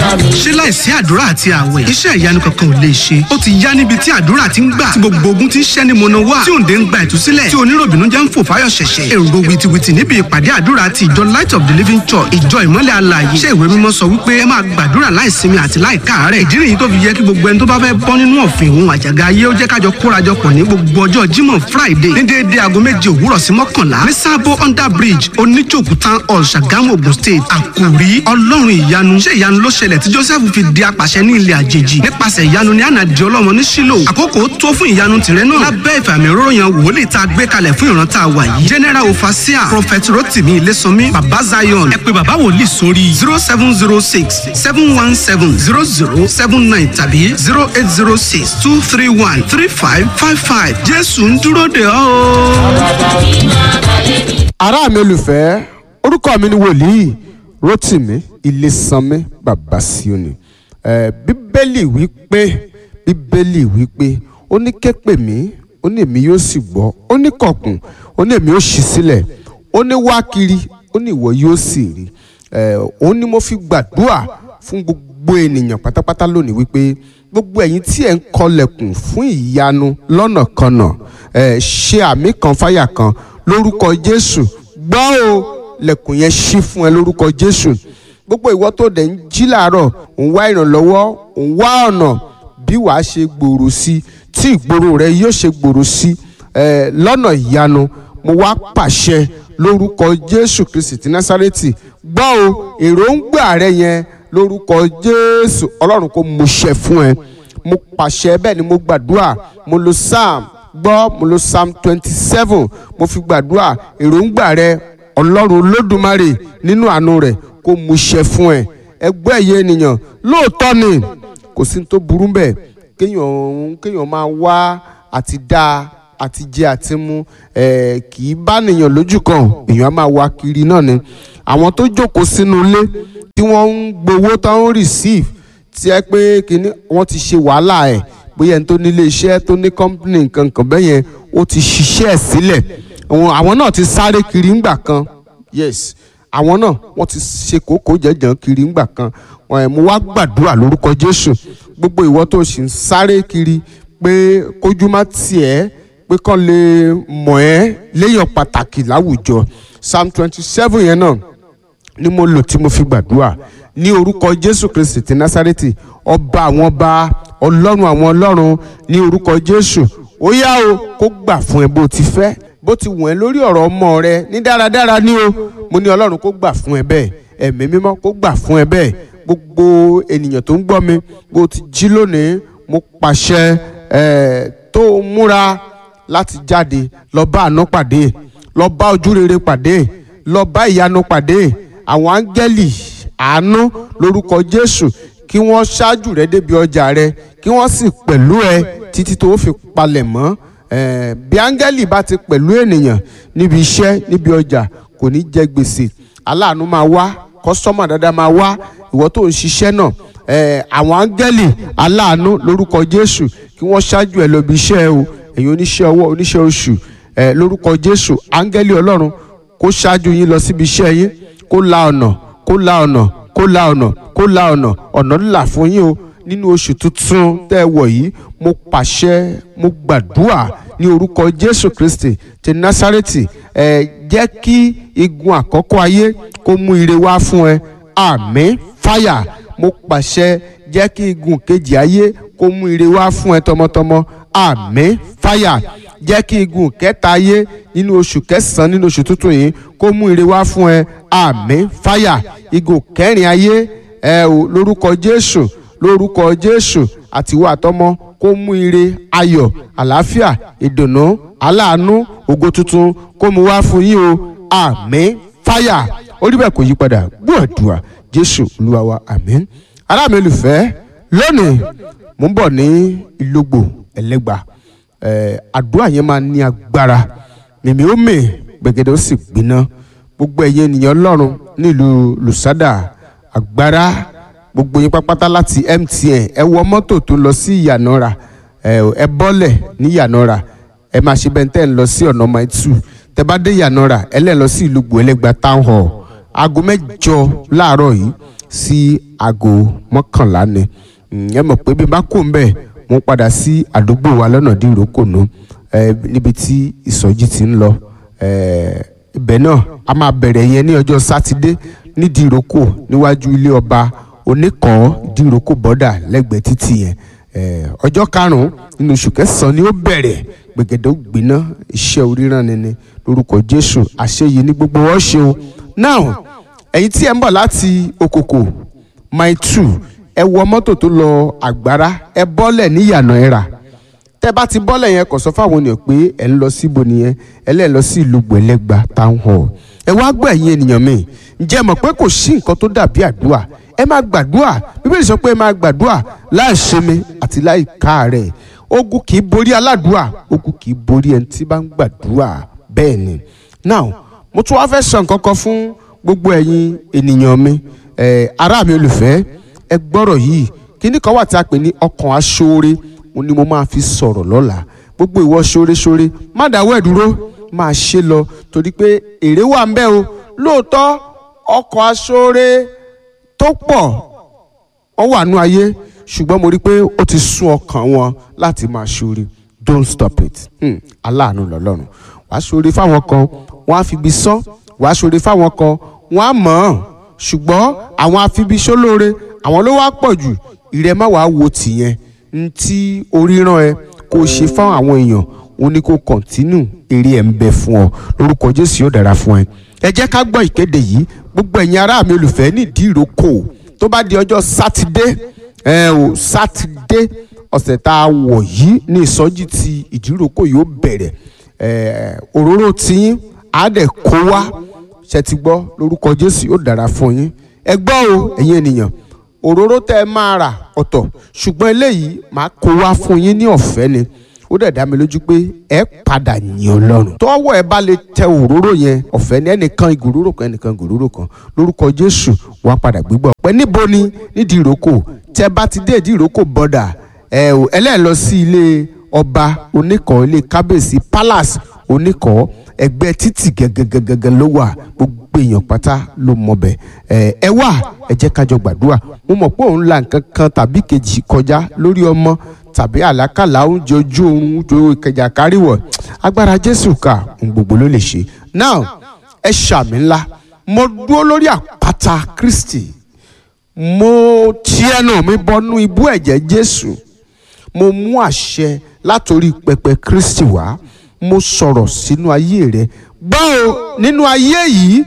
ṣé láìsí àdúrà àti àwẹ̀ iṣẹ́ ìyanu kankan ò lè ṣe ó ti yá níbi tí àdúrà ti ń gbà tí gbogbo ogun ti ń ṣẹ́ ni mọ̀nà wá tí òǹdè ń gba ìtúsílẹ̀ tí oníròbìnú jẹ́ ń fò fáyọ̀ ṣẹ̀ṣẹ̀ èrò wìtìwìtì níbi ìpàdé àdúrà ti ìjọ light of the living church ìjọ ìmọ́lẹ̀ alààyè iṣẹ́ ìwé mímọ́ sọ wípé ẹ máa gbàdúrà láìsinmi àti láìkáàárẹ̀ ìdí nìyí tó fi yẹ kí gbogbo ẹni tó bá fẹ́ bọ́ nínú ọ̀fìn òun àjàgà ayé ó jẹ́ kájọ kórajọpọ̀ ní gbogbo ọjọ́ jímọ̀ friday ní déédéé aago méje òwúrọ̀ sí mọ́kànlá ní sábó under bridge oníjòkú town hall ṣàgámù ogun state àkòrí ọlọ́run ìyanu ṣé ìyanu ló ṣẹlẹ̀ tí joseph fi di apàṣẹ ní ilẹ̀ àjèjì nípasẹ̀ ìyanu ní àná di ọlọ́mọ ní sílò àkókò tó fún ìyanu tìrẹ náà lábẹ́ ìfàmì òróró yan wòlíì tá a gbé kalẹ̀ fún ìran tá a wà yìí general ofasia prophet rotimi ilésànmí baba zion ẹ pé baba wòlíì sórí zero seven zero six seven one seven zero zero seven nine tàbí zero eight zero six two three one three five five five jésù ń dúró de ọ́ o. ará mi olùfẹ́ orúkọ mi ni wòlíì rotimi ilésànmí bàbá síónì ẹ bíbélì wípé bíbélì wípé ó ní ké pè mí ó ní èmi yóò sì gbọ́ ó ní kọ̀kùn ó ní èmi yóò ṣí sílẹ̀ ó ní wá kiri ó ní ìwọ yóò sì rí ẹ ó ní mo fi gbàdúrà fún gbogbo ènìyàn pátápátá lónìí wípé gbogbo ẹ̀yin tí ẹ̀ ń kọlẹ̀kùn fún ìyanu lọ́nàkọnà ẹ ṣe àmì kan fáyà kan lórúkọ jésù gbọ́ o lẹ̀kùn yẹn ṣí fún ẹ lórúkọ jésù gbogbo ìwọ tó dẹ̀ ń jí làárọ̀ ń wá ìrànlọ́wọ́ ń wá ọ̀nà bí wàá ṣe gbòòrò sí tí ìgboro rẹ yóò ṣe gbòòrò sí ẹ lọ́nà ìyanu mo wá pàṣẹ lórúkọ jésù kristi ti násárẹ́tì gbọ́ o èròǹgbà rẹ yẹn lórúkọ jésù ọlọ́run kò mú ṣẹ fún ẹ mo pàṣẹ bẹ́ẹ̀ ni mo gbàdúrà mo lo psalm gbọ́ mo lo psalm twenty seven mo fi gbàdúrà èròǹgbà rẹ ọlọ́run olódùmarè nínú àánú rẹ̀ kó mú ṣẹ fún ẹ ẹgbẹ́ ẹ̀yẹ ènìyàn lóòótọ́ ni kò sí ní tó burú bẹ́ẹ̀ kéèyàn kéèyàn máa wá àti dá àti jẹ àti mu ẹ kì í bá nìyàn lójú kan èèyàn á máa wá kiri náà ni àwọn tó jókòó sínú ilé tí wọ́n ń gbowó táwọn receive tí ẹ pé kíní wọ́n ti ṣe wàhálà ẹ̀ bóyá ẹni tó nílé iṣẹ́ tó ní company nǹkan kan bẹ́ẹ̀ yẹn ó ti ṣiṣẹ́ ẹ̀ sílẹ̀ àwọn náà ti sáré kiri ńgbà kan yes àwọn náà wọ́n ti ṣe kókó jẹjẹrẹ kiri ńgbà kan mo wá gbàdúrà lórúkọ Jésù gbogbo ìwọ tó sì ń sáré kiri pé kójú má tiẹ̀ pé kàn lè mọ̀ ẹ́ léèyàn pàtàkì láwùjọ psalm twenty seven yẹn náà ni mo lò tí mo fi gbàdúrà ní orúkọ Jésù Kristi ti Násárẹ́tì ọba àwọn ọba ọlọ́run àwọn ọlọ́run ní orúkọ Jésù ó yá o kó gbà fún ẹ bó ti fẹ́ bó ti wọ̀n ẹ́ lórí ọ̀rọ̀ ọmọ rẹ ní dáradára ní o mo ní ọlọ́run kó gbà fún ẹ bẹ́ẹ̀ ẹ̀mí mímọ́ kó gbà fún ẹ bẹ́ẹ̀ gbogbo ènìyàn tó ń gbọ́ mi bó ti jí lónìí mo pàṣẹ ẹ̀ tó múra láti jáde lọ bá àánú pàdé lọ bá ojú rere pàdé lọ bá ìyanu pàdé àwọn áńgẹ́lì àánú lórúkọ Jésù kí wọ́n ṣáájú rẹ débi ọjà rẹ kí wọ́n sì pẹ̀lú ẹ títí tó fi palẹ̀ mọ́ Eh, bí áńgẹ́lì bá ti pẹ̀lú ènìyàn níbi iṣẹ́ níbi ọjà kò ní jẹ gbèsè aláàánú máa wá kọ́sọ́mà dáadáa máa wá ìwọ tó ń ṣiṣẹ́ náà eh, àwọn áńgẹ́lì aláàánú lórúkọ Jésù kí wọ́n ṣáájú ẹ lọ bí iṣẹ́ o ẹ̀yin oníṣẹ́ ọwọ́ oníṣẹ́ oṣù eh, lórúkọ Jésù áńgẹ́lì Ọlọ́run kó ṣáájú yín lọ síbi iṣẹ́ yín kó la ọ̀nà kó la ọ̀nà kó la ọ̀nà kó la ọ̀nà ọ̀nà ńlá fún yín o nínú oṣù tuntun tẹ́ ẹ wọ̀ yìí mo pàṣẹ mo gbàdúrà ní orúkọ jésù kristi ti násárẹ́tì ẹ jẹ́ kí igun àkọ́kọ́ ayé kó mú ire wá fún ẹ àmín fáyà mo pàṣẹ jẹ́ kí igun kejì ayé kó mú ire wá fún ẹ tọmọtọmọ àmín fáyà jẹ́ kí igun kẹta ayé nínú oṣù kẹsàn-án nínú oṣù tuntun yìí kó mú ire wá fún ẹ àmín fáyà igun kẹrin ayé ẹ ò lórúkọ jésù lórúkọ jésù àtiwọ́ àtọmọ kó mú ire ayọ̀ àlàáfíà ìdùnnú aláàánú ògo tuntun kó mú wá fún yín o àmín fáyà orí bẹ́ẹ̀ kò yí padà gbọ́dùà jésù olúwa wa àmín ará mi olùfẹ́ lónìí mo ń bọ̀ ní ìlógbò ẹlẹ́gbà ẹ̀ àdúrà yẹn máa ní agbára mèmí ó mè gbẹ̀gẹ̀dẹ̀ ó sì gbiná gbogbo ẹ̀yin ènìyàn ọlọ́run nílùú lùsádà agbára gbogbo yín pápátá láti MTN ẹ wọ mọ́tò tó lọ sí ìyànàrà ẹ bọ́lẹ̀ ní ìyànàrà ẹ máa ṣe bẹ́ẹ̀ tẹ́ ń lọ sí ọ̀nà mile two tẹ́ bá dé ìyànàrà ẹ lẹ́ lọ sí ìlú gbòẹ́lẹ́gba town hall aago mẹ́jọ láàárọ̀ yìí sí aago mọ́kànlá ni ẹ mọ̀ pé bí n bá kó ń bẹ̀ mo padà sí àdúgbò wa lọ́nà dín ìrókònú níbi tí ìsọjí ti ń lọ ibẹ̀ náà a máa bẹ̀rẹ̀ yẹn ní ọjọ́ sátidé nídìí ìrókò níwájú ilé ọba oníkọ̀ọ́ ìdíròkò bọ́dà lẹ́gbẹ̀ẹ́ títì yẹn ọjọ́ karùn-ún nínú oṣù kẹsàn-án ni ó bẹ̀rẹ̀ gbẹ̀gẹ̀dẹ̀ ògbìnà iṣẹ́ oríran ni ni lórúkọ jésù àṣeyìí ní gbogbo wọn ṣe o now ẹ̀yin tí ẹ ń bọ̀ láti okòkò mile two ẹ wọ mọ́tò tó lọ àgbára ẹ bọ́lẹ̀ ní ìyànà ẹ̀rà tẹ́ bá ti bọ́lẹ̀ yẹn kò sọ fáwọn ènìyàn pé ẹ ń lọ síbo nìyẹn ẹ lẹ́ẹ̀ lọ sí ìlú gbẹ̀lẹ́gba town hall ẹ wá gbọ́ ẹ̀yin ènìyàn mi ǹjẹ́ mọ̀ pé kò sí nǹkan tó dàbí àdúrà ẹ máa gbàdúrà bíbélì sọ pé ẹ máa gbàdúrà láì ṣemi àti láì káàárẹ̀ ogun kì í borí aládùúà ogun kì í borí ẹni tí bá ń gbàdúrà bẹ́ẹ̀ ni now mo tún wá fẹ́ sọ nǹkan kan fún gbogbo ẹ̀yin ènìyàn mi ará mi olùfẹ́ ẹ gbọ́rọ̀ yìí kíní kan wà tí a pè ní ọkàn aṣoore mo ní mo máa fi sọ̀rọ̀ lọ́la gbogbo ìwọ ṣoore-ṣoore má dáwọ́ ẹ̀ dúró máa ṣe lọ torí pé èrè wà ń bẹ o lóòótọ́ ọkàn aṣoore tó pọ̀ wọ́n wà nú ayé ṣùgbọ́n mo rí i pé ó ti sún ọkàn wọn láti máa ṣoore don't stop it hmm. aláàánú lọ́lọ́run wàá ṣoore fáwọn kan wọ́n á fi ibi sán wàá ṣoore fáwọn kan wọ́n á mọ̀ ọ́n ṣùgbọ́n àwọn afibiṣólóore àwọn ló wá pọ̀ jù ìrẹ́ má wàá wo tìyẹn n tí orí rán ẹ kó o ṣe fáwọn àwọn èèyàn òun ni kó kọ̀ntínù eré ẹ̀ ń bẹ fún ọ lórúkọ jésù yóò dára fún ẹ ẹ jẹ́ ká gbọ́ ìkéde yìí gbogbo ẹ̀yin ará mi olùfẹ́ nídìí ìrókò tó bá di ọjọ́ sátidé ẹ ò sátidé ọ̀sẹ̀ tá a wọ̀ yìí ní ìsọjí ti ìdíròkò yóò bẹ̀rẹ̀ ẹ òróró tiyín á dẹ̀ kó wá ṣe ti gbọ́ lórúkọ jésù yóò dára fún yín ẹ gbọ́ o ẹ̀yin ènìyàn òróró tẹ́ ẹ máa rà ọ̀tọ̀ ṣùgbọ́n eléyìí máa kó wá fún yín ní ọ̀fẹ́ ni ó dẹ̀ dá mi lójú pé ẹ padà yìn ọlọ́run tọ́wọ́ ẹ bá lè tẹ òróró yẹn ọ̀fẹ́ ní ẹnìkan ìgòróró kan ẹnìkan ìgòróró kan lórúkọ jésù wàá padà gbígbọ́ pẹ́ níbo ni nídìí ìrókò tẹ bá ti dé ìdí ìrókò bọ́dà ẹ ò ẹlẹ́ẹ̀ lọ sí ilé ọba oníkọ̀ ilé kábíyèsí palace oníkọ̀ ẹgbẹ́ títì gẹ́gẹ́gẹ́gẹ́ ló wà gbogbo èèyàn pátá ló mọ bẹ̀ ẹ ẹ wà ẹ jẹ́ kájọ gbàdúrà mo mọ̀ pé òun la nǹkan kan tàbí kejì kọjá lórí ọmọ tàbí àlákàlà oúnjẹ ojú oorun ojú ìkẹjà káríwọ̀ agbára jésù ká ohun gbogbo ló lè ṣe now ẹ ṣàmì ńlá mo dúró lórí àpáta kristi mo ti ẹnu mi bọnú ibú ẹ̀jẹ̀ jésù mo mú àṣẹ látòrí pẹpẹ kristi wá mo sọ̀rọ̀ sínú ayé rẹ gbọ́ o nínú ayé yìí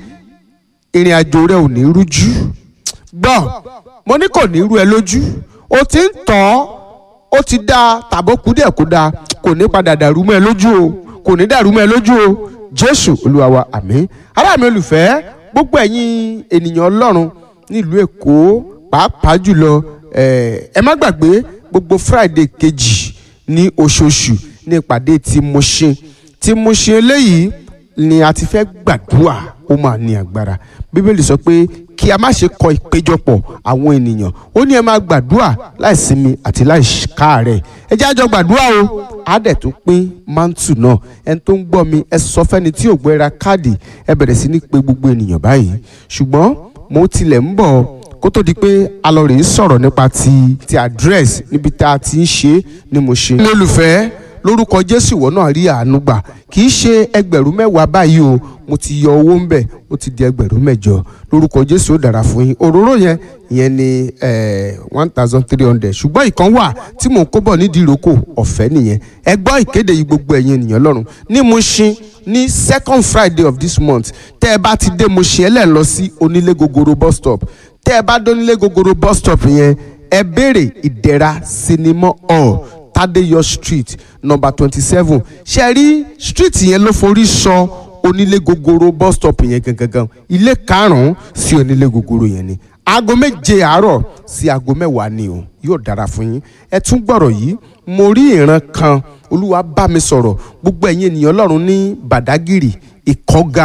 ìrìn àjò rẹ ò ní rújú gbọ́ mo ní kò ní rú ẹ lójú o ti ń tọ́ ọ́ ó ti dáa tàbó kú díẹ̀ kó dáa kò ní padà dàrú mọ́ ẹ lójú o kò ní dàrú mọ́ ẹ lójú o jésù olúwa wa àmín ará mi olùfẹ́ gbogbo ẹ̀yin ènìyàn ọlọ́run nílùú èkó pàápàá jùlọ ẹ má gbàgbé gbogbo friday kejì ní oṣooṣù ní ìpàdé tí mo ṣe tí mo ṣe eléyìí ni a ti fẹ́ gbàdúrà ó máa ní agbára bíbélì sọ pé kí a má ṣe kọ ìpéjọpọ̀ àwọn ènìyàn ó ní ẹ máa gbàdúrà láì sinmi àti láì káàárẹ̀ ẹ jẹ́ àjọ gbàdúrà o á dẹ̀ tún pín mántù náà ẹni tó ń gbọ́ mi ẹ sọ fẹ́ni tí ò gbọ́ ẹ ra káàdì ẹ bẹ̀rẹ̀ sí ní pé gbogbo ènìyàn báyìí ṣùgbọ́n mo tilẹ̀ ń bọ̀ kó tó di pé a lọ rèé sọ̀rọ̀ nípa ti ti address níbi tá a ti ń ṣe é ni mo ṣe. ní olùfẹ́ lórúkọ jésù ìwọ náà rí àánú gbà kì í ṣe ẹgbẹ̀rún mẹ́wàá báyìí o mo ti yọ owó ń bẹ̀ ó ti di ẹgbẹ̀rún mẹ́jọ lórúkọ jésù ó dára fún yín òróró yẹn ìyẹn ni one thousand three hundred ṣùgbọ́n ìkan wà tí mò ń kó bọ̀ nídìí ìrókò ọ̀fẹ́ nìyẹn ẹ gbọ́ ìkéde yìí gbogbo ẹ̀yin ènìyàn lọ́rùn ní Mushin ní second friday of this month tẹ́ ẹ bá ti dé Mushin ẹ lẹ́ lọ sí onílé gogoro bus stop tẹ́ ẹ bá dé onílé gogoro bus stop yẹn ẹ béèrè ìdẹ̀ra sinimá hall Tadeyo street number twenty seven ṣe rí street yẹn ló forí sọ onílé gogoro bus stop yẹn gangan ilé karùn-ún sí onílé gogoro yẹn ni aago méje àárọ̀ sí aago mẹ́wàá ni o yóò dára fún yín ẹ tún gbọ́rọ̀ yìí mo rí ìran kan olúwa bá mi sọ̀rọ̀ gbogbo ẹ̀yin ènìyàn ọlọ́run ní bàdágìrì ìkọ́ga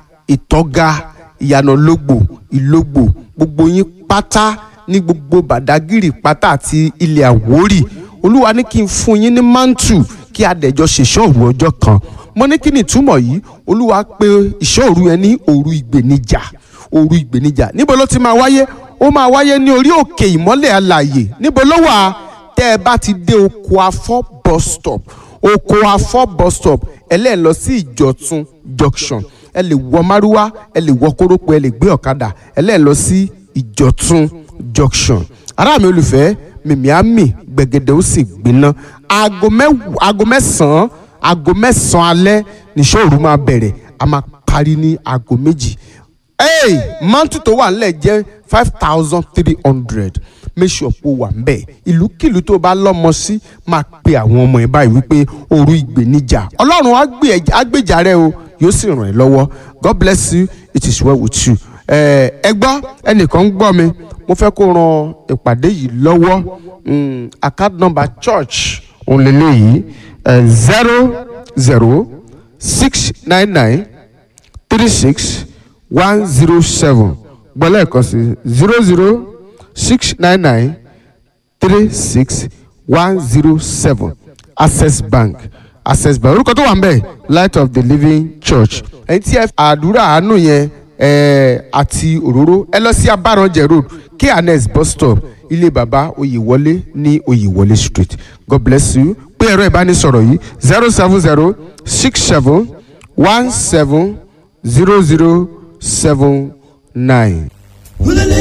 ìtọ́ga ìyànàlógbò ìlógbò gbogbo yín pátá ní gbogbo bàdágìrì pátá àti ilẹ̀ àwórì olúwa ní kí n fún yín ní mántù kí adẹ̀jọ ṣèṣọ́ òru ọjọ́ kan mo ní kí ni ìtumọ̀ yìí olúwa pé ìṣọ́ òru yẹn ní òru ìgbènijà òru ìgbènijà níbo ló ti máa wáyé ó máa wáyé ní orí òkè ìmọ́lẹ̀ alàyè níbo ló wà tẹ́ ẹ bá ti dé oko afọ́ bus stop oko afọ́ bus stop ẹlẹ́ẹ̀ lọ sí ìjọ̀tún junction ẹ lè wọ márúwá ẹ lè wọ kórópọ̀ ẹ lè gbé ọ̀kadà ẹlẹ́ẹ̀ lọ sí ìjọ̀tún junction ará mi olùfẹ́ mìmíàmì gbẹ̀gẹ̀dẹ̀ ó sì gbiná aago mẹ́wàá aago mẹ́sàn-án aago mẹ́sàn-án alẹ́ níṣẹ́ òru máa bẹ̀rẹ̀ a máa parí ní aago méjì hey mọ́tò tó wà nílẹ̀ jẹ́ five thousand three hundred make sure pé o wà ńbẹ̀ ìlúkìlú tó bá lọ́mọ sí máa pe àwọn ọmọ ẹ̀ báyìí wípé òru ìgbéníjà ọlọ́run á gbé ẹ- á gbèjà rẹ o yóò sì ràn ẹ́ lọ́wọ́ god bless you it is well with you ẹ ẹ gbọ́ ẹnìkan ń gbọ́ mi mo fẹ́ kó ran ìpàdé yìí lọ́wọ́ Mm, account number church òun lélẹ́yìí zero zero six nine nine three six one zero seven gbọ́lẹ̀ kan sí zero zero six nine nine three six one zero seven access bank access bank orúkọ tó wà ń bẹ̀ light of the living church ẹni tí ẹ àdúrà àánú yẹn ẹ àti òróró ẹ lọ sí abaranjẹ road kns bus stop ilé baba oyèwọlé ní oyèwọlé street god bless you pé ẹ̀rọ ìbánisọ̀rọ̀ yìí zero seven zero six seven one seven zero zero seven nine. Hulele